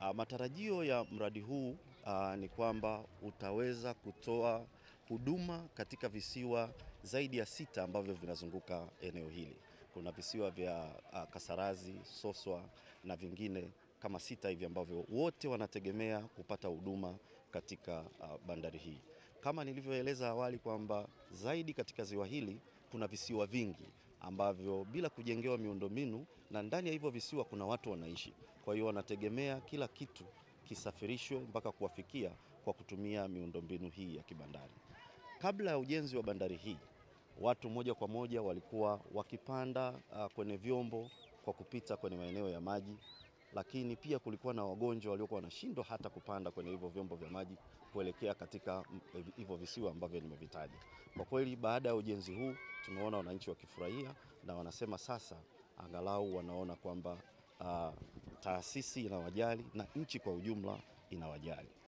Uh, matarajio ya mradi huu uh, ni kwamba utaweza kutoa huduma katika visiwa zaidi ya sita ambavyo vinazunguka eneo hili. Kuna visiwa vya uh, Kasarazi, Soswa na vingine kama sita hivi ambavyo wote wanategemea kupata huduma katika uh, bandari hii. Kama nilivyoeleza awali kwamba zaidi katika ziwa hili kuna visiwa vingi ambavyo bila kujengewa miundombinu na ndani ya hivyo visiwa kuna watu wanaishi. Kwa hiyo wanategemea kila kitu kisafirishwe mpaka kuwafikia kwa kutumia miundombinu hii ya kibandari. Kabla ya ujenzi wa bandari hii, watu moja kwa moja walikuwa wakipanda uh, kwenye vyombo kwa kupita kwenye maeneo ya maji, lakini pia kulikuwa na wagonjwa waliokuwa wanashindwa hata kupanda kwenye hivyo vyombo vya maji kuelekea katika hivyo visiwa ambavyo nimevitaja. Kwa kweli, baada ya ujenzi huu tumeona wananchi wakifurahia na wanasema sasa angalau wanaona kwamba uh, taasisi inawajali na nchi kwa ujumla inawajali.